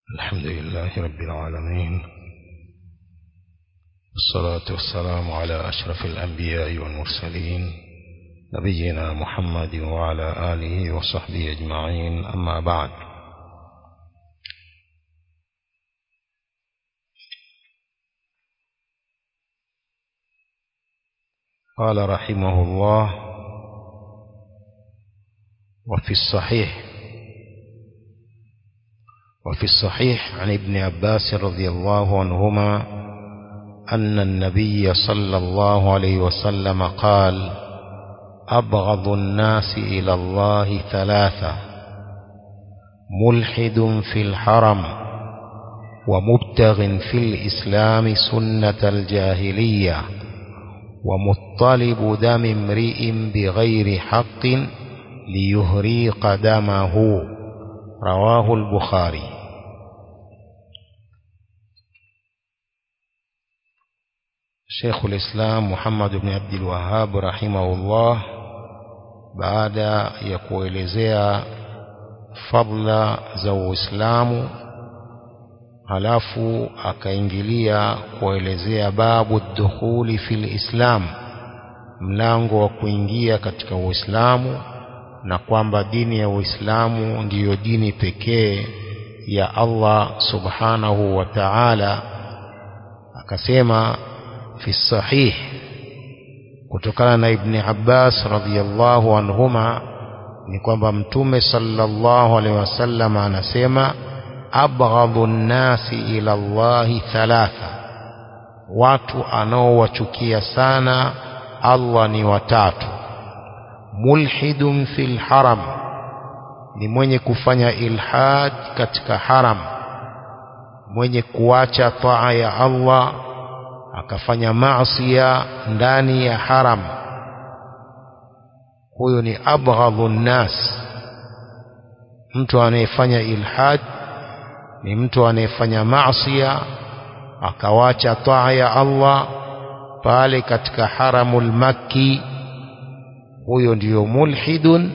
الحمد لله رب العالمين والصلاة والسلام على أشرف الأنبياء والمرسلين نبينا محمد وعلى آله وصحبه أجمعين أما بعد قال رحمه الله وفي الصحيح وفي الصحيح عن ابن عباس رضي الله عنهما أن النبي صلى الله عليه وسلم قال أبغض الناس إلى الله ثلاثة ملحد في الحرم ومبتغ في الإسلام سنة الجاهلية ومطلب دم امرئ بغير حق ليهريق دمه رواه البخاري شيخ الإسلام محمد بن عبد الوهاب رحمه الله baada ya kuelezea fadla za Uislamu halafu akaingilia kuelezea babu dukhuli fil Islam mlango wa kuingia katika Uislamu na kwamba dini ya Uislamu ndiyo dini pekee ya Allah subhanahu wa ta'ala akasema fi sahih kutokana na Ibn Abbas radhiyallahu anhuma ni kwamba mtume sallallahu alaihi wasallam anasema abghadhu nnasi ila Allahi thalatha watu anaowachukia sana Allah ni watatu mulhidun fil haram ni mwenye kufanya ilhad katika haram mwenye kuacha taa ya Allah akafanya maasiya ndani ya haram huyo ni abghadhu nnas mtu anayefanya ilhad ni mtu anayefanya maasiya akawacha taa ya Allah pale katika haramul makki huyo ndiyo mulhidun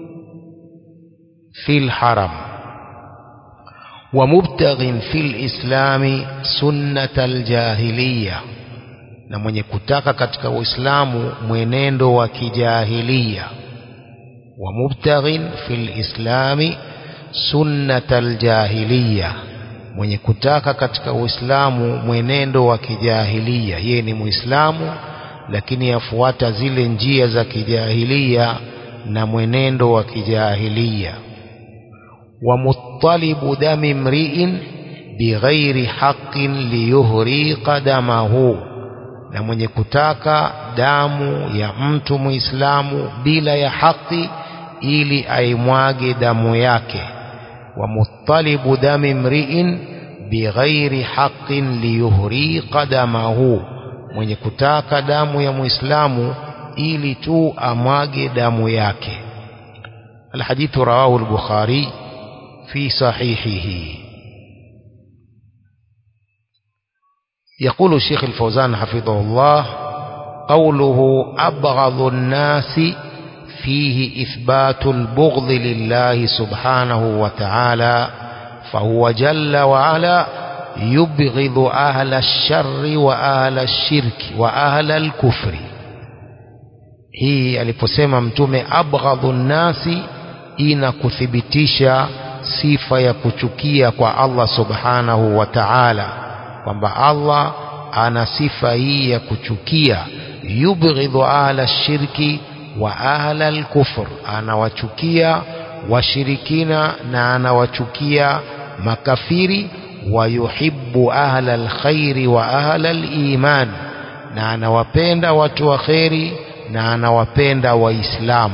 fil haram wa mubtaghin fil islami sunnatal jahiliya na mwenye kutaka katika uislamu mwenendo wa kijahiliya wa mubtaghin fil islami sunnatal jahiliya mwenye kutaka katika uislamu mwenendo wa kijahiliya yeye ni muislamu lakini afuata zile njia za kijahilia na mwenendo wa kijahilia wa muttalibu dami mri'in bighairi haqqin liyuhriqa damahu na mwenye kutaka damu ya mtu muislamu bila ya haki ili aimwage damu yake wa muttalibu dami mri'in bighairi haqqin liyuhriqa damahu mwenye kutaka damu ya muislamu ili tu amwage damu yake الحديث رواه البخاري في صحيحه يقول الشيخ الفوزان حفظه الله قوله أبغض الناس فيه إثبات البغض لله سبحانه وتعالى فهو جل وعلا يبغض أهل الشر وأهل الشرك وأهل الكفر hii aliposema mtume abghadhu nnasi ina kuthibitisha sifa ya kuchukia kwa Allah subhanahu wa ta'ala kwamba Allah ana sifa hii ya kuchukia yubghidhu ahla shirki wa ahla al-kufr anawachukia washirikina na anawachukia makafiri wayuhibbu ahla alkhairi wa ahla aliman na anawapenda watu wa kheri na anawapenda waislamu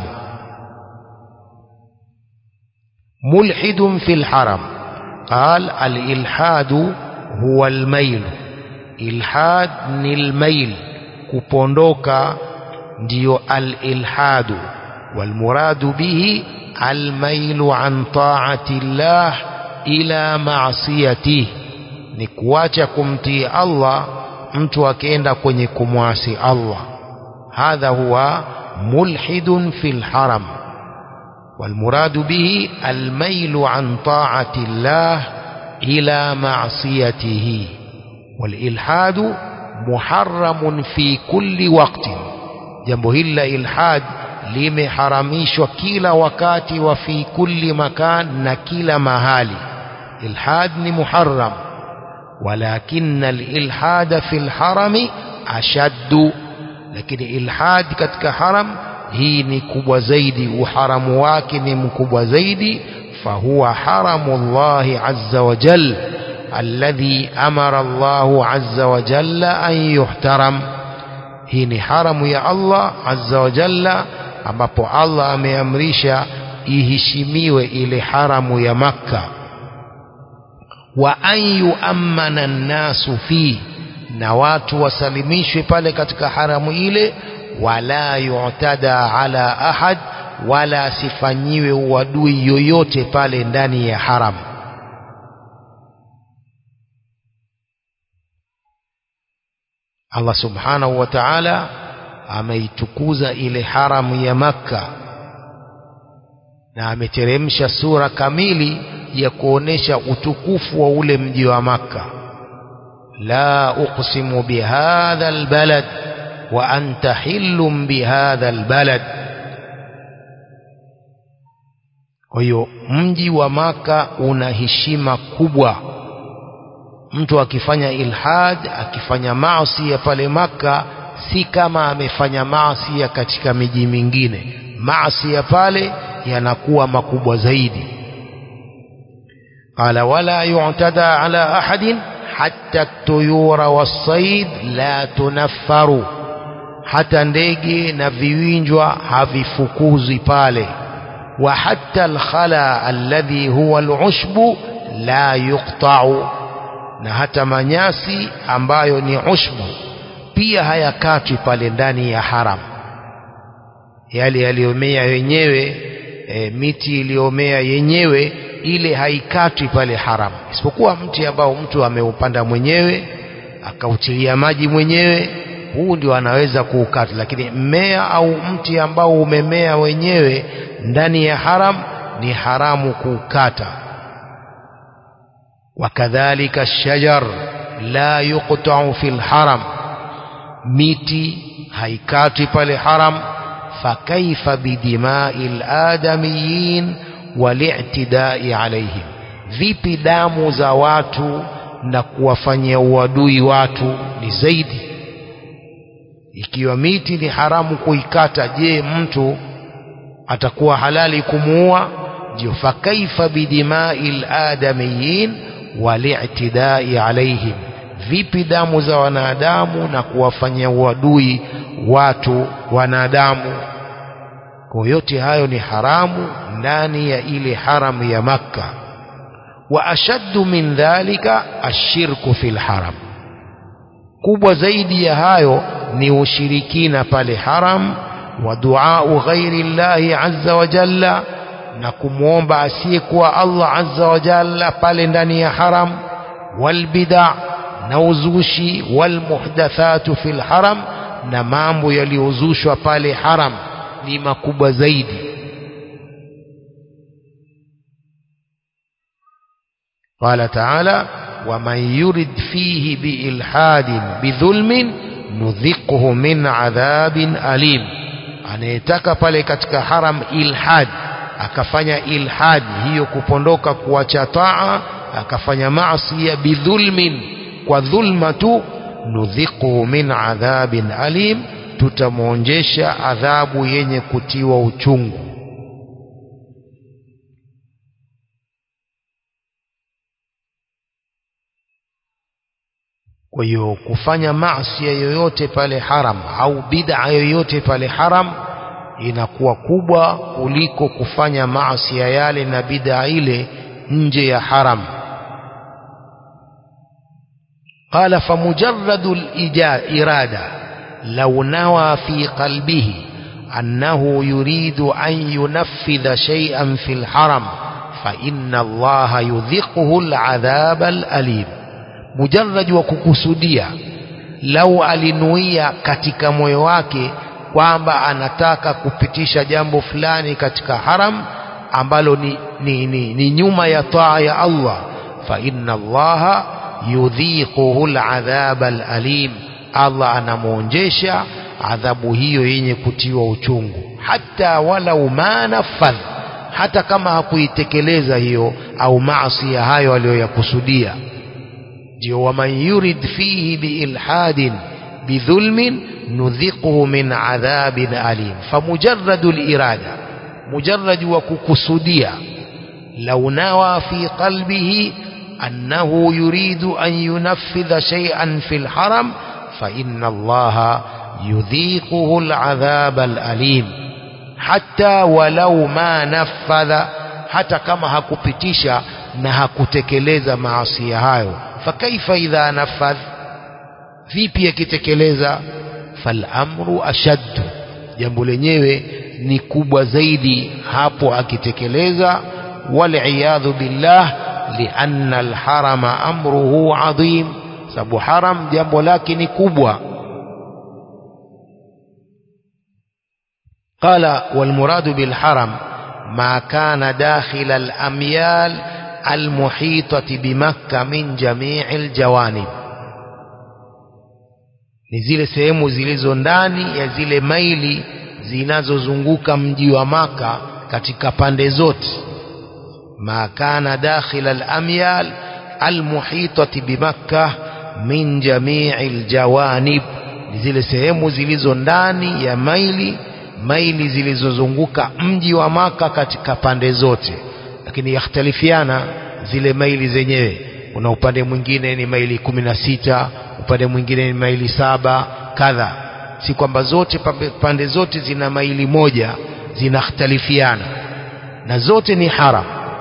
mulhidun fil haram قال الإلحاد هو الميل إلحاد ni الميل kupondoka ndio al-ilhadu والمراد به الميل عن طاعة الله ila maasiyati ni kuacha kumtii Allah mtu akienda kwenye kumwasi Allah hadha huwa mulhidun fil haram والمراد به الميل عن طاعة الله إلى معصيته والإلحاد محرم في كل وقت jambo hili la ilhad limeharamishwa kila wakati wa fi kulli makan na kila mahali ilhad ni muharram walakin alilhad fi alharami ashaddu lakini ilhad katika haram hii ni kubwa zaidi uharamu wake ni mkubwa zaidi fahuwa haramu llahi azza wa jal alladhi amara Allahu azza wa jalla an yuhtaram hii ni haramu ya Allah azza wa jalla ambapo Allah ameamrisha iheshimiwe ile haramu ya Makka wa an yuammana nnasu fi na watu wasalimishwe pale katika haramu ile wala yu'tada ala ahad wala asifanyiwe uadui yoyote pale ndani ya haramu Allah subhanahu wa ta'ala ameitukuza ile haramu ya Makka na ameteremsha sura kamili ya kuonesha utukufu wa ule mji wa Makka la uqsimu bihadha albalad wa anta hillum bihadha albalad kwa hiyo mji wa Maka una heshima kubwa mtu akifanya ilhad akifanya maasi ya pale maka si kama amefanya maasi ya katika miji mingine maasi ya pale yanakuwa makubwa zaidi qala wala yu'tada ala ahadin hatta at-tuyura was-sayd la tunaffaru hata ndege na viwinjwa havifukuzwi pale wa hatta al-khala alladhi huwa al-ushbu la yuqta'u na hata manyasi ambayo ni ushbu pia hayakatwi pale ndani ya haram yale yaliyomea yenyewe e, miti iliyomea yenyewe ile haikatwi pale haram isipokuwa mti ambao mtu ameupanda mwenyewe akautilia maji mwenyewe huu ndio anaweza kuukata lakini mmea au mti ambao umemea wenyewe ndani ya haram ni haramu kuukata وكذلك الشجر لا يقطع في الحرم miti haikatwi pale haram fakaifa bidimai ladamiyin walitidai alaihim vipi damu za watu na kuwafanyia uadui watu ni zaidi ikiwa miti ni haramu kuikata je mtu atakuwa halali kumuua ndio fakaifa bidimai ladamiyin walitidai alaihim vipi damu za wanadamu na kuwafanyia uadui watu wanadamu kwa yote hayo ni haramu ndani ya ile haramu ya makka wa ashaddu min dhalika ashirku fil haram kubwa zaidi ya hayo ni ushirikina pale haram wa duau ghairi llahi azza wa jalla na kumwomba asiyekuwa Allah azza wa jalla pale ndani ya haram walbida na uzushi walmuhdathatu fil haram na mambo yaliyozushwa pale haram ni makubwa zaidi قال تعالى ومن يرد فيه بإلحاد بظلم نذقه من عذاب أليم anayetaka pale katika haram ilhad akafanya ilhad hiyo kupondoka kuacha taa akafanya maasi ya bidhulmin kwa dhulma tu nudhiquhu min adhabin alim tutamwonjesha adhabu yenye kutiwa uchungu kwa hiyo kufanya maasi yoyote pale haram au bid'a yoyote pale haram inakuwa kubwa kuliko kufanya maasi yale na bid'a ile nje ya haram قال فمجرد الإرادة لو نوى في قلبه أنه يريد أن ينفذ شيئا في الحرم فإن الله يذقه العذاب الأليم mujarrad wa kukusudia lau alinuia katika moyo wake kwamba anataka kupitisha jambo fulani katika haram ambalo ni, ni, ni, ni nyuma ya taa ya Allah fa inna allaha yudhiquhu aladhaba alalim Allah anamuonjesha adhabu hiyo yenye kutiwa uchungu hata walau ma nafadh hata kama hakuitekeleza hiyo au maasi hayo aliyoyakusudia ndio waman yurid fihi biilhadin bidhulmin nudhiquhu min adhabin alim famujarradu lirada mujarrad wa kukusudia lau nawa fi qalbihi annahu yuridu an yunaffidha shay'an fi lharam فإن الله يذيقه العذاب الأليم حتى ولو ما نفذ hata kama hakupitisha na hakutekeleza maasi hayo fakaifa idha nafadh vipi akitekeleza falamru ashaddu jambo lenyewe ni kubwa zaidi hapo akitekeleza waliyadhu billah lianna alharama amruhu adhim sababu haram jambo lake ni kubwa قال والمراد بالحرم ما كان داخل الأميال المحيطة بمكة من جميع الجوانب ni zile sehemu zilizo ndani ya zile maili zinazozunguka mji wa maka katika pande zote ma kana dakhila al-amyal al-muhitati bimakkah min jamii aljawanib zile sehemu zilizo ndani ya maili maili zilizozunguka mji wa maka katika pande zote lakini yakhtalifiana zile maili zenyewe kuna upande mwingine ni maili kumi na sita upande mwingine ni maili saba kadha si kwamba zote pande zote zina maili moja zinakhtalifiana na zote ni haram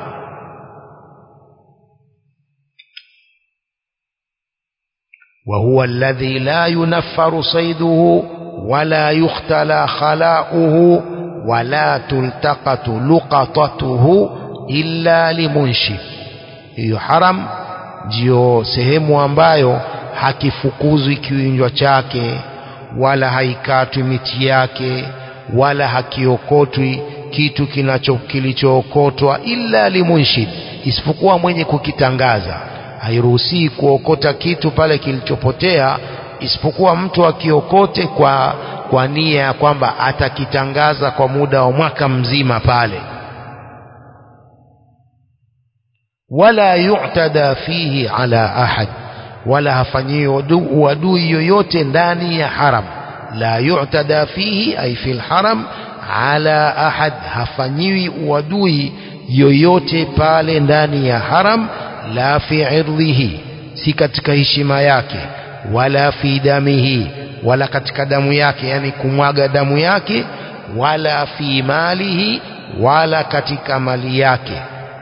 وهو الذي لا ينفر صيده ولا يختلى خلاؤه ولا تلتقط لقطته إلا لمنشب hiyo haram ndiyo sehemu ambayo hakifukuzwi kiwinjwa chake wala haikatwi miti yake wala hakiokotwi kitu kinacho kilichookotwa illa limunshid isipokuwa mwenye kukitangaza hairuhusii kuokota kitu pale kilichopotea isipokuwa mtu akiokote kwa kwa nia ya kwamba atakitangaza kwa muda wa mwaka mzima pale wala yu'tada fihi ala ahad wala hafanyiwi uadui yoyote ndani ya haram la yu'tada fihi ay fil haram ala ahad hafanyiwi uadui yoyote pale ndani ya haram la fi irdhihi si katika heshima yake wala fi damihi wala katika damu yake yani kumwaga damu yake wala fi malihi wala katika mali yake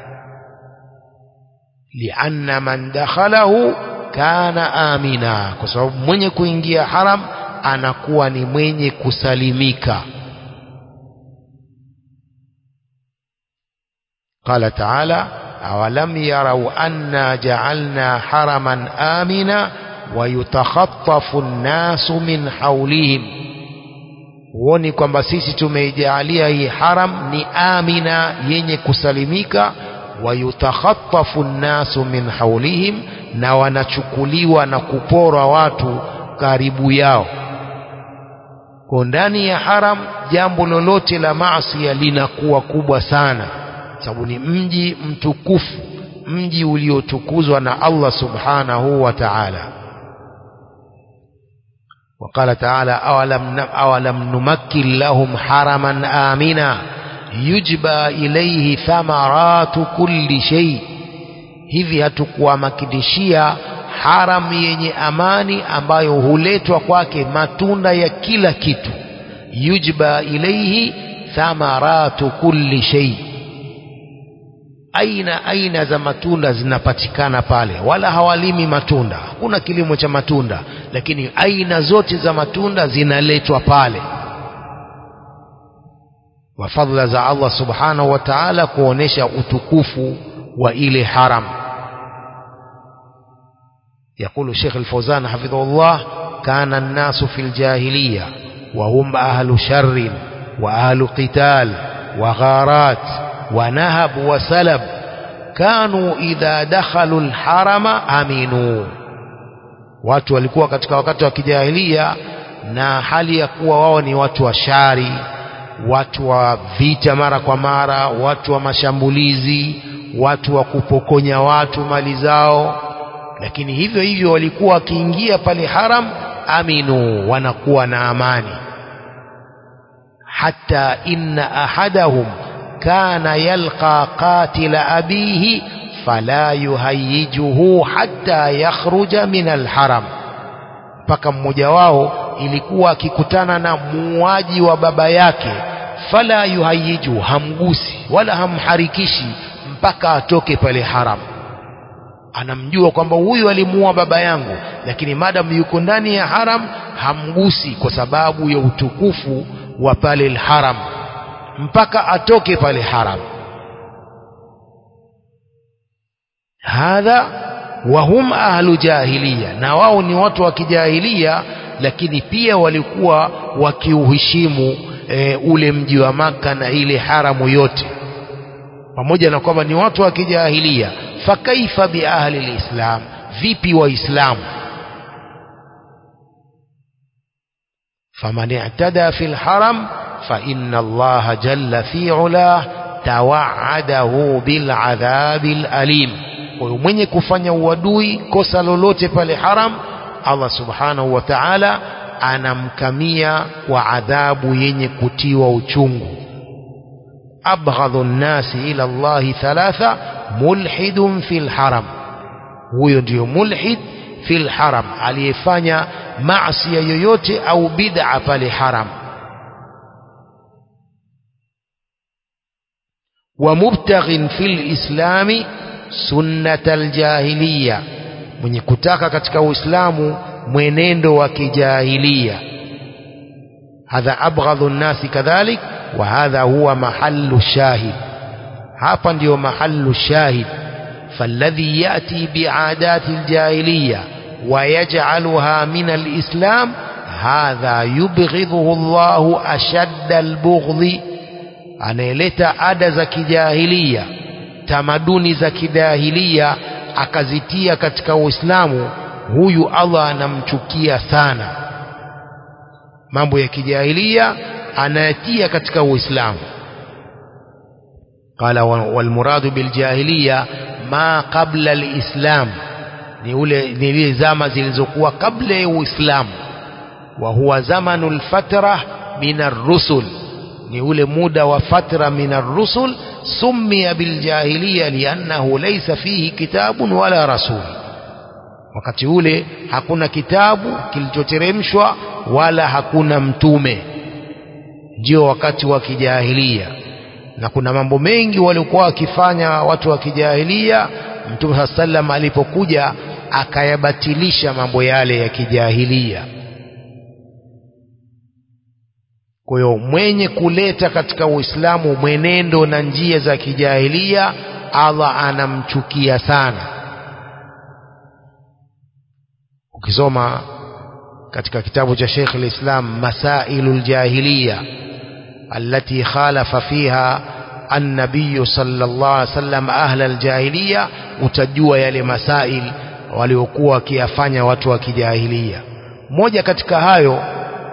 lianna man dakhalahu kana amina kwa sababu mwenye kuingia haram anakuwa ni mwenye kusalimika قال تعالى أولم يروا أنا جعلنا حرما آمنا ويتخطف الناس من حولهم huoni kwamba sisi tumeijalia hii haram ni amina yenye kusalimika wayutakhatafu nnasu min haulihim na wanachukuliwa na kuporwa watu karibu yao kwa ndani ya haram jambo lolote la maasi linakuwa kubwa sana sababu ni mji mtukufu mji uliotukuzwa na Allah subhanahu wa ta'ala وقال تعالى أولم, أولم نمكن لهم حرما آمنا يجبى إليه ثمرات كل شيء hivi hatukuwamakidishia haram yenye amani ambayo huletwa kwake matunda ya kila kitu yujba ilaihi thamaratu kulli shay aina aina za matunda zinapatikana pale wala hawalimi matunda hakuna kilimo cha matunda lakini aina zote za matunda zinaletwa pale wa fadhila za Allah subhanahu wa ta'ala kuonesha utukufu wa ile haram يقول الشيخ الفوزان حفظه الله كان الناس في الجاهلية وهم أهل شر وأهل قتال وغارات ونهب وسلب kanu idha dakhalu alharama aminu watu walikuwa katika wakati wa kijahilia na hali ya kuwa wao ni watu wa shari watu wa vita mara kwa mara watu wa mashambulizi watu wa kupokonya watu mali zao lakini hivyo hivyo walikuwa wakiingia pale haram aminu wanakuwa na amani hata inna ahadahum kana yalqa qatila abihi fala yuhayijuhu hatta yakhruja min alharam mpaka mmoja wao ilikuwa akikutana na muuaji wa baba yake fala yuhayiju hamgusi wala hamharikishi mpaka atoke pale haram anamjua kwamba huyu alimuua baba yangu lakini madam yuko ndani ya haram hamgusi kwa sababu ya utukufu wa pale haram mpaka atoke pale haram hadha wahum ahlu jahiliya na wao ni watu wa kijahilia lakini pia walikuwa wakiuheshimu e, ule mji wa maka na ile haramu yote pamoja na kwamba ni watu wa kijahilia fakaifa bi ahli lislam vipi waislamu faman i'tada fi lharam fa inna allaha jalla fi ulah tawaadahu biladhabi lalim kwa hiyo mwenye kufanya uadui kosa lolote pale haram Allah subhanahu wa ta'ala anamkamia kwa adhabu yenye kutiwa uchungu abghadhu nnasi ila Allahi thalatha mulhidun fil haram huyo ndiyo mulhid fil haram aliyefanya maasi yoyote au bid'a pale haram wa mubtaghin fil islami sunnatal jahiliya mwenye kutaka katika uislamu mwenendo wa kijahilia hadha abghadhu nnasi kadhalik wa hadha huwa mahallu shahid hapa ndiyo mahallu shahid فالذي يأتي بعادات الجاهلية ويجعلها من الإسلام هذا يبغضه الله أشد البغض anayeleta ada za kijahilia tamaduni za kijahilia akazitia katika uislamu huyu allah anamchukia sana mambo ya kijahilia anayatia katika uislamu qala walmuradu biljahiliya ma qabla alislam ni ule ni ile zama zilizokuwa kabla ya uislamu wa huwa zamanu lfatra min arrusul ni ule muda wa fatra min arrusul summiya biljahiliya liannahu laysa fihi kitabun wala rasul wakati ule hakuna kitabu kilichoteremshwa wala hakuna mtume ndio wakati wa kijahilia na kuna mambo mengi walikuwa wakifanya watu wa kijahilia mtume saa sallam alipokuja akayabatilisha mambo yale ya kijahilia kwa hiyo mwenye kuleta katika uislamu mwenendo na njia za kijahilia allah anamchukia sana ukisoma katika kitabu cha Sheikh al-Islam Masailu al-Jahiliya التي خالف فيها النبي صلى الله عليه وسلم أهل الجاهلية utajua yale masail waliokuwa wakiyafanya watu wa kijahilia moja katika hayo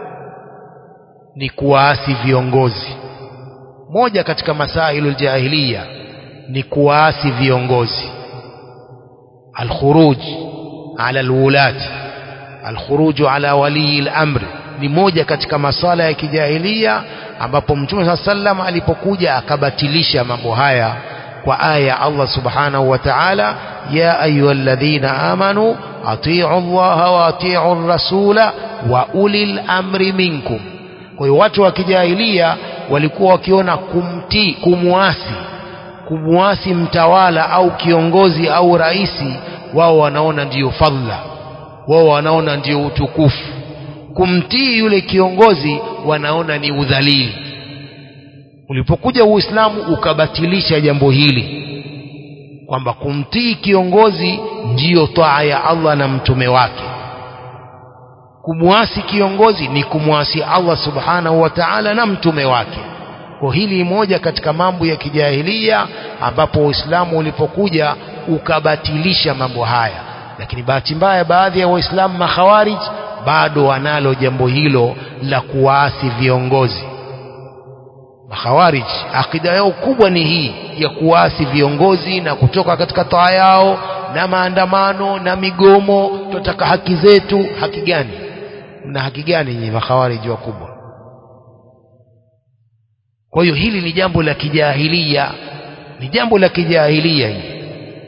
ni kuwaasi viongozi moja katika masailu jahiliya ni kuwaasi viongozi alkhuruj ala alwulati alkhuruju ala walii lamri ni moja katika masala ya kijahilia ambapo mtume saa sallam alipokuja akabatilisha mambo haya kwa aya ya Allah subhanahu wa ta'ala ya ayyuhalladhina amanu atiu Allah wa atiu rasula wa ulil amri minkum kwa hiyo watu wa kijahilia walikuwa wakiona kumtii kumwasi kumwasi mtawala au kiongozi au raisi wao wanaona ndiyo fadhila wao wanaona ndiyo utukufu kumtii yule kiongozi wanaona ni udhalili ulipokuja uislamu ukabatilisha jambo hili kwamba kumtii kiongozi ndiyo taa ya Allah na mtume wake kumwasi kiongozi ni kumwasi Allah subhanahu wa ta'ala na mtume wake kwa hili ni moja katika mambo ya kijahilia ambapo Uislamu ulipokuja ukabatilisha mambo haya lakini bahati mbaya baadhi ya waislamu makhawarij bado wanalo jambo hilo la kuwaasi viongozi makhawarij akida yao kubwa ni hii ya kuwaasi viongozi na kutoka katika taa yao na maandamano na migomo tunataka haki zetu haki gani mna haki gani nyinyi makhawarij wakubwa kwa hiyo hili ni jambo la kijahilia ni jambo la kijahilia hili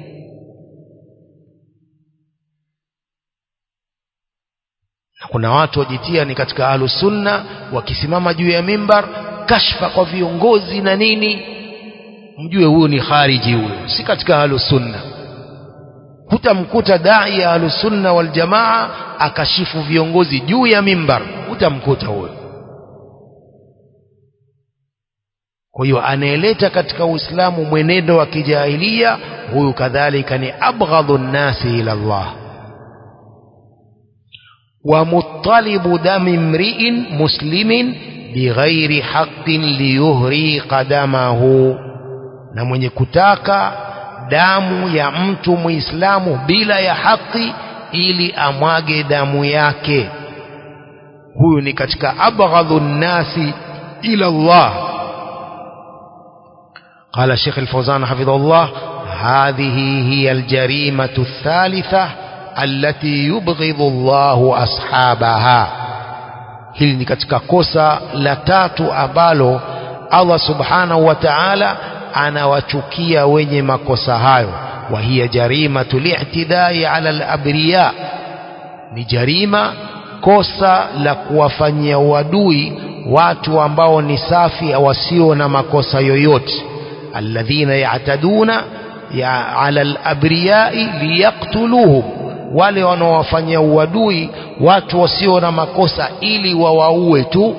na kuna watu wajitia ni katika ahlusunna wakisimama juu ya mimbar kashfa kwa viongozi na nini mjue huyo ni khariji huyo si katika ahlusunna hutamkuta dai ya ahlusunna waljamaa akashifu viongozi juu ya mimbar hutamkuta huyo kwa hiyo anayeleta katika uislamu mwenendo wa kijahilia huyu kadhalika ni abghadhu nnasi ila Allah ومطلب دم امرئ مسلم بغير حق ليهريق دمه na mwenye kutaka damu ya mtu muislamu bila ya haki ili amwage damu yake huyu ni katika abghadhu nnasi ila Allah قال الشيخ الفوزان حفظه الله هذه هي الجريمة الثالثة التي يبغض الله أصحابها hili ni katika kosa la tatu ambalo Allah subhanahu wa ta'ala anawachukia wenye makosa hayo wa hiya jarimatu li'tidai ala al-abriya ni jarima kosa la kuwafanyia uadui watu ambao ni safi wasio na makosa yoyote alladhina ya'taduna ya ala al-abriyai liyaqtuluhum wale wanaowafanyia uadui watu wasio na makosa ili wawaue tu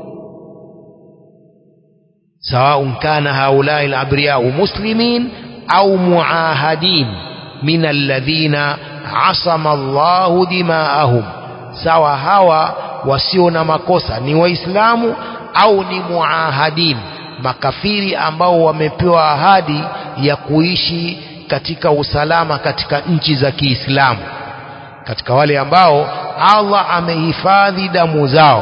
سواء كان هؤلاء الأبرياء مسلمين أو معاهدين من الذين عصم الله دماءهم سواء هوا وسيونا مكوسا ni waislamu au ni muahadin makafiri ambao wamepewa ahadi ya kuishi katika usalama katika nchi za Kiislamu katika wale ambao Allah amehifadhi damu zao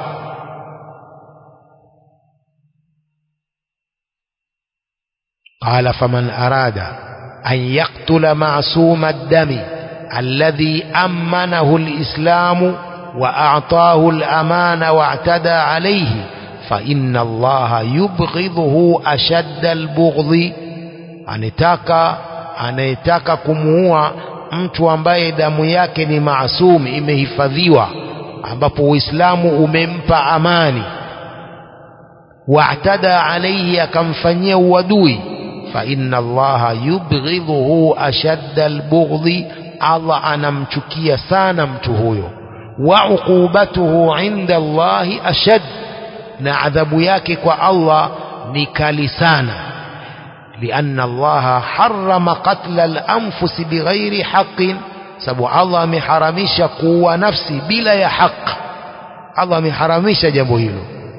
قال فمن أراد أن يقتل معصوم الدم الذي أمنه الإسلام وأعطاه الأمان واعتدى عليه فإن الله يبغضه أشد البغض anataka anayetaka kumuua mtu ambaye damu yake ni maasum imehifadhiwa ambapo Uislamu umempa amani waatada alaihi akamfanyia uadui fa inna allaha yubghidhuhu ashadda albughdhi Allah anamchukia sana mtu huyo wa uqubatuhu inda Allahi ashad na adhabu yake kwa Allah ni kali sana لأن الله حرم قتل الأنفس بغير حق sababu Allah ameharamisha kuua nafsi bila ya haq Allah ameharamisha jambo hilo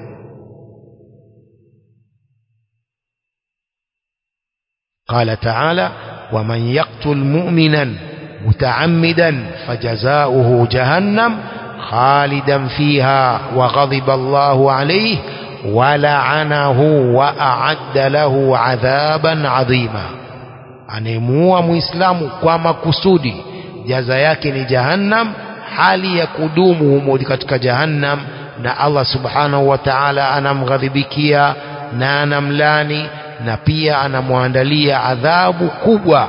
قال تعالى ومن يقتل مؤمنا متعمدا فجزاؤه جهنم خالدا فيها وغضب الله عليه ولعنه وأعد له عذابا عظيما anemuua muislamu kwa makusudi jaza yake ni jahannam hali ya kudumu humo katika jahannam na Allah subhanahu wa ta'ala anamghadhibikia na anamlani na pia anamwandalia adhabu kubwa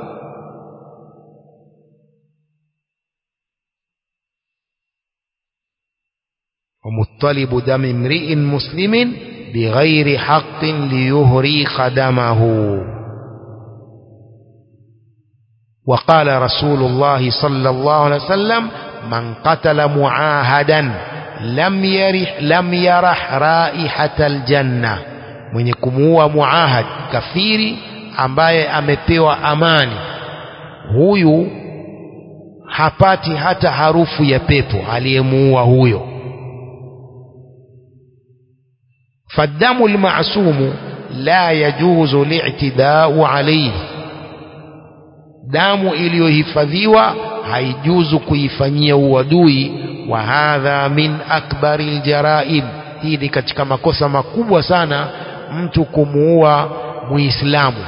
ومطلب دم امرئ مسلم بغير حق ليهريق دمه وقال رسول الله صلى الله عليه وسلم من قتل معاهدا لم يرح لم يرح رائحة الجنة mwenye kumuua muahad kafiri ambaye amepewa amani huyu hapati hata harufu ya pepo aliyemuua huyo فالدم المعصوم لا يجوز الاعتداء عليه damu iliyohifadhiwa haijuzu kuifanyia uadui wa hadha min akbari ljaraim hii ni katika makosa makubwa sana mtu kumuua muislamu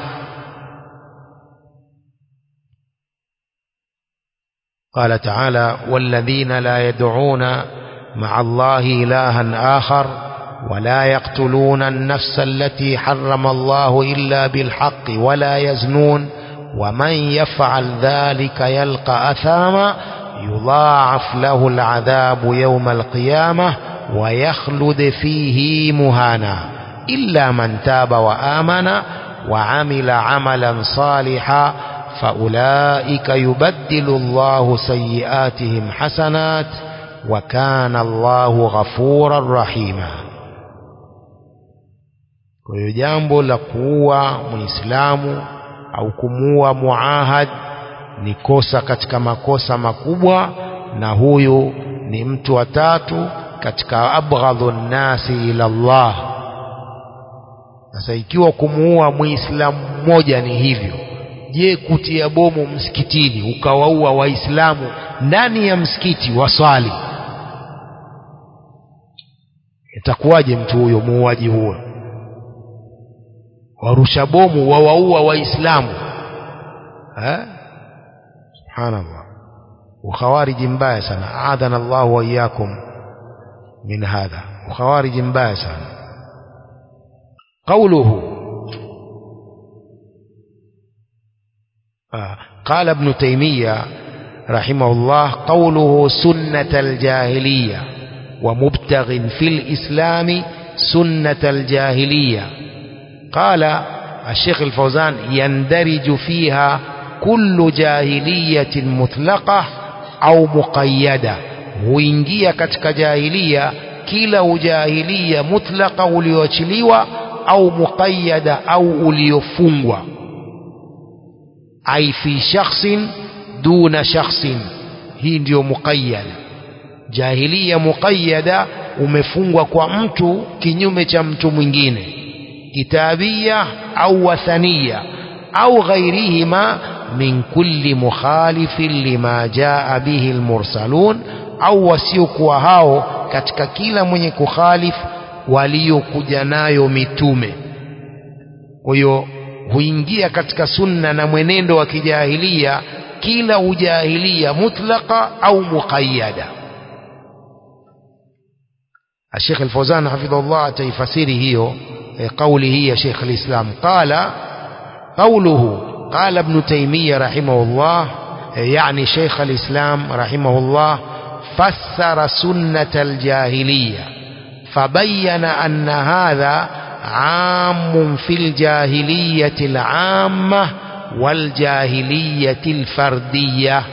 قال تعالى والذين لا يدعون مع الله إلها آخر ولا يقتلون النفس التي حرم الله إلا بالحق ولا يزنون ومن يفعل ذلك يلقى أثاما يضاعف له العذاب يوم القيامة ويخلد فيه مهانا إلا من تاب وآمن وعمل عملا صالحا فأولئك يبدل الله سيئاتهم حسنات وكان الله غفورا رحيما kwa hiyo jambo la kuua muislamu au kumuua muahad ni kosa katika makosa makubwa na huyu ni mtu wa tatu katika abghadhu nnasi ila Allah sasa ikiwa kumuua muislamu mmoja ni hivyo je kutia bomu msikitini ukawaua waislamu ndani ya msikiti waswali itakuwaje mtu huyo muuaji huyo warusha bomu wawaua waislamu subhanallah ukhawariji mbaya sana aadhana llahu waiyakum min hadha ukhawariji mbaya sana qauluhu قال ابن تيمية رحمه الله قوله سنة الجاهلية ومبتغ في الإسلام سنة الجاهلية قال الشيخ الفوزان يندرج فيها كل جاهلية مطلقة أو مقيدة huingia katika jahilia kila ujahilia mutlaka ulioachiliwa au muqayyada au uliofungwa ai fi shakhsin duna shakhsin hii ndiyo muqayyada jahilia muqayyada umefungwa kwa mtu kinyume cha mtu mwingine kitabia au wathania au ghairihima min kulli mukhalifin lima jaa bihi almursalun au wasiokuwa hao katika kila mwenye kukhalif waliokuja nayo mitume kwa hiyo huingia katika sunna na mwenendo wa kijahilia kila ujahilia mutlaqa au muqayyada الشيخ الفوزان حفظه الله تيفسيره هي قوله يا شيخ الإسلام قال قوله قال ابن تيمية رحمه الله يعني شيخ الإسلام رحمه الله فسر سنة الجاهلية فبين أن هذا عام في الجاهلية العامة والجاهلية الفردية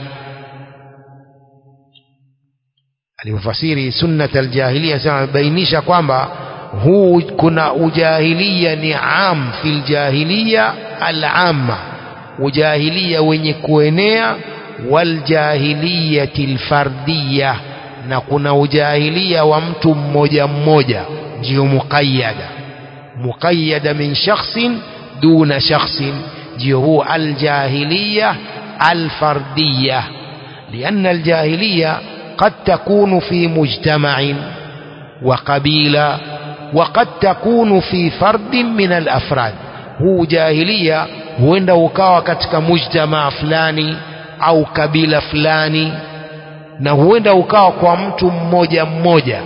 alivyofasiri sunnat aljahiliya sema amebainisha kwamba huu kuna ujahilia ni am fil jahiliya alama ujahilia wenye kuenea waljahiliyati lfardiya na kuna ujahilia wa mtu mmoja mmoja ndio muqayyada muqayyada min shakhsin duna shakhsin ndio huu aljahiliya alfardiya لأن الجاهلية قد تكون في مجتمع وقبيلة وقد تكون في فرد من الأفراد هو جاهلية huenda ukawa katika mujtamaa fulani au kabila fulani na huenda ukawa kwa mtu mmoja mmoja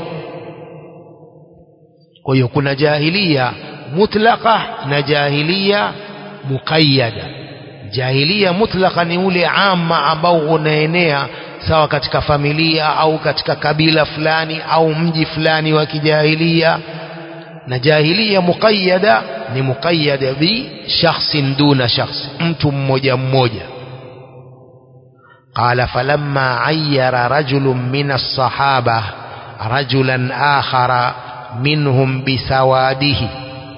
kwa hiyo kuna jahilia mutlaqa na jahilia muqayyada jahilia mutlaqa ni ule ama ambao unaenea sawa katika familia au katika kabila fulani au mji fulani wa kijahilia na jahilia muqayyada ni muqayyada bi shakhsin duna shakhs mtu mmoja mmoja قال فلما عير رجل من الصحابة رجلا آخر منهم بسواده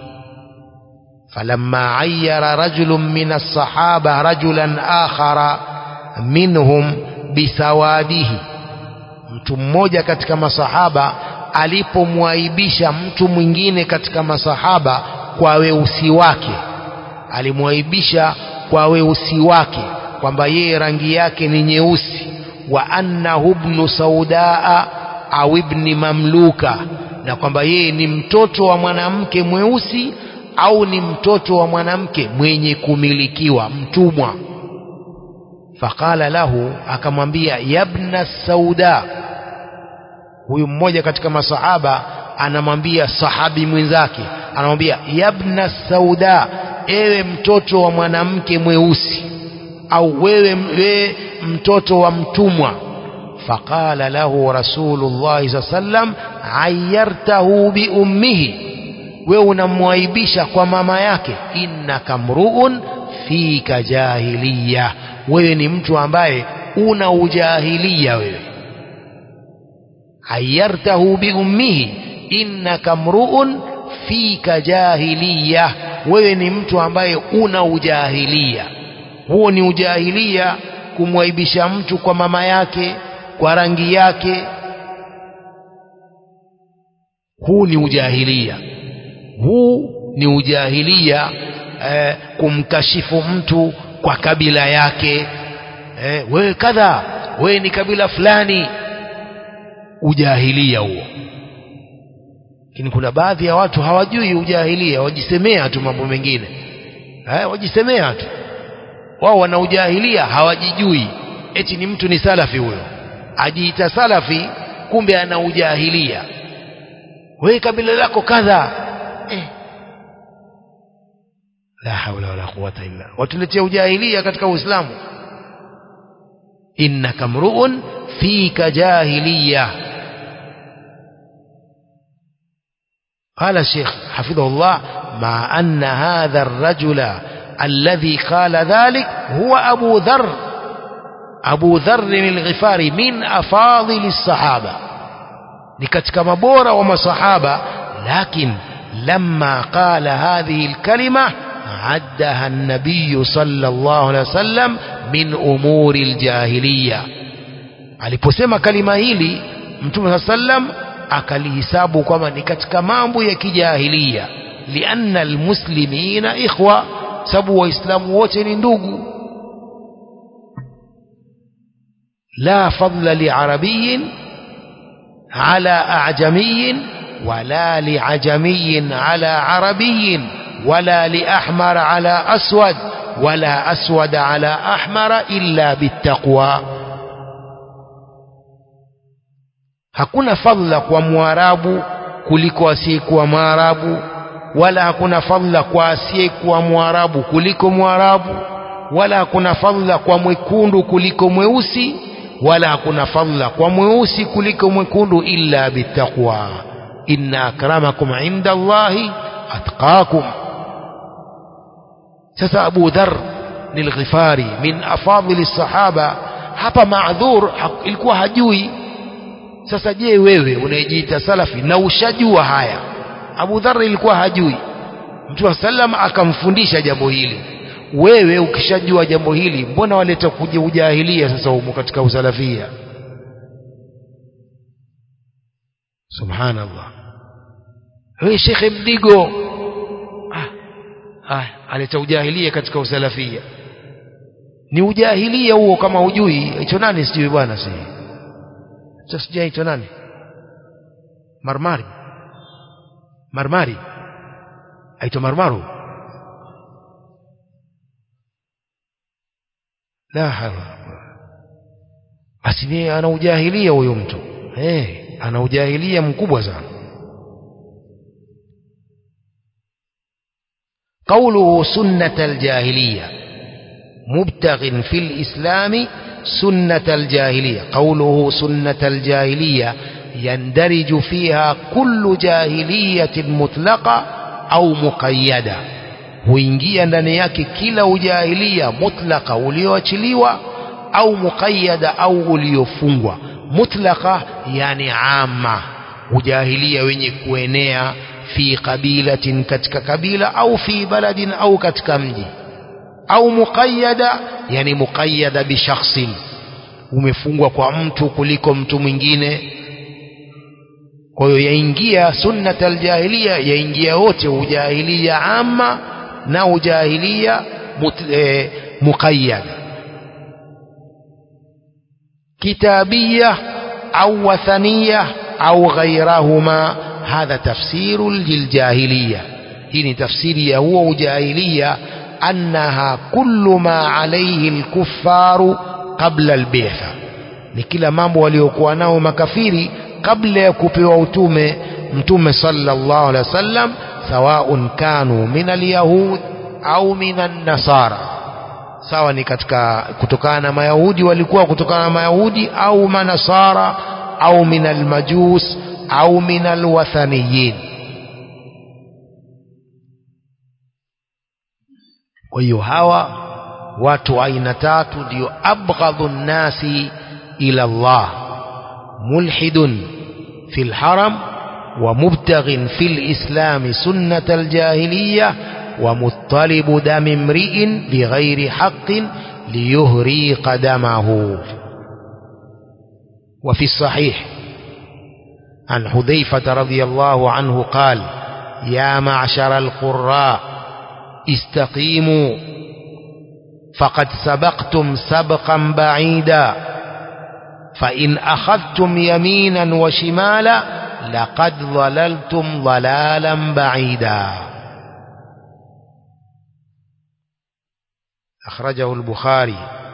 فلما عير رجل من الصحابة رجلا آخر منهم bisawadihi mtu mmoja katika masahaba alipomwaibisha mtu mwingine katika masahaba kwa weusi wake alimwaibisha kwa weusi wake kwamba yeye rangi yake ni nyeusi wa annahu ibnu saudaa au ibni mamluka na kwamba yeye ni mtoto wa mwanamke mweusi au ni mtoto wa mwanamke mwenye kumilikiwa mtumwa faqala lahu akamwambia yabna sauda huyu mmoja katika masahaba anamwambia sahabi mwenzake anamwambia yabna sauda ewe mtoto wa mwanamke mweusi au wewe, wewe mtoto wa mtumwa faqala lahu rasulullahi saa sallam ayartahu biummihi wewe unamwaibisha kwa mama yake innaka mruun fika jahiliya wewe ni mtu ambaye una ujahilia wewe ayartahu biummihi innaka mruun fika jahiliya wewe ni mtu ambaye una ujahilia huo ni ujahilia kumwaibisha mtu kwa mama yake kwa rangi yake huu ni ujahilia huu ni ujahilia eh, kumkashifu mtu kwa kabila yake eh, wewe kadha wewe ni kabila fulani ujahilia huo lakini kuna baadhi ya watu hawajui ujahilia wajisemea tu mambo mengine eh, wajisemea tu wao wana ujahilia hawajijui eti ni mtu ni salafi huyo ajiita salafi kumbe ana ujahilia wewe kabila lako kadha eh. la haula wala quwata illa watuletea ujahilia katika uislamu innaka mruun fika jahiliya قال الشيخ حفظه الله مع أن هذا الرجل الذي قال ذلك هو أبو ذر أبو ذر الغفاري من أفاضل الصحابة لكتك مبورة ومصحابة لكن لما قال هذه الكلمة عدها النبي صلى الله عليه وسلم من أمور الجاهلية aliposema kalima hili mtume saa sallam akalihisabu kwamba ni katika mambo ya kijahilia lianna almuslimina ikhwa sababu waislamu wote ni ndugu la fadla liarabiyin ala ajamiyin wala liajamiyin ala arabiyin ولا لأحمر على أسود ولا أسود على أحمر إلا بالتقوى hakuna fadhila kwa mwarabu kuliko asiyekuwa mwarabu wala hakuna fadhila kwa asiyekuwa mwarabu kuliko mwarabu wala hakuna fadhila kwa mwekundu kuliko mweusi wala hakuna fadhila kwa mweusi kuliko mwekundu illa bittaqwa inna akramakum inda allahi atqakum sasa abu dhar ni lghifari min afadhili sahaba hapa maadhur ilikuwa hajui sasa je wewe unayejiita salafi na ushajua haya Abu Dharr ilikuwa hajui Mtume sallam akamfundisha jambo hili wewe ukishajua jambo hili mbona waleta kuja ujahilia sasa humo katika usalafia subhanallah wewe shekhe mdigo ah, ah, aleta ujahilia katika usalafia ni ujahilia huo kama hujui hicho nani sijui bwana sijui sasa sijaitwa nani marmari marmari aitwa marmaru la hawa basi ni ana ujahilia huyo mtu eh ana ujahilia mkubwa sana قوله سنة الجاهلية مبتغ في الإسلام سنة الجاهلية قوله سنة الجاهلية يندرج فيها كل جاهلية مطلقة أو مقيدة huingia ndani yake kila ujahilia mutlaka ulioachiliwa au muqayyada au uliofungwa mutlaka yani ama ujahilia wenye kuenea fi qabilatin katika kabila au fi baladin au katika mji au muqayyada yani muqayyada bi shakhsin umefungwa kwa mtu kuliko mtu mwingine kwa hiyo yaingia sunnat aljahiliya yaingia wote ujahilia ama na ujahilia e, muqayyada kitabiyya au wathaniya au ghairahuma hadha tafsiru liljahiliya hii ni tafsiri ya huo ujahilia annaha kullu ma alayhi alkuffaru qabla albitha ni kila mambo waliokuwa nao makafiri kabla ya kupewa utume mtume sallallahu alaihi wasallam sawaun kanu min alyahud au min an-nasara sawa ni katika kutokana na mayahudi walikuwa kutokana na mayahudi au manasara au min almajus au min alwathaniyin kwa hiyo hawa watu aina tatu ndio abghadhu nnasi ila Allah mulhidun fi lharam ومبتغ في الإسلام سنة الجاهلية ومطلب دم امرئ بغير حق ليهريق دمه وفي الصحيح عن حذيفة رضي الله عنه قال يا معشر القراء استقيموا فقد سبقتم سبقا بعيدا فإن أخذتم يمينا وشمالا لقد ضللتم ضلالا بعيدا أخرجه البخاري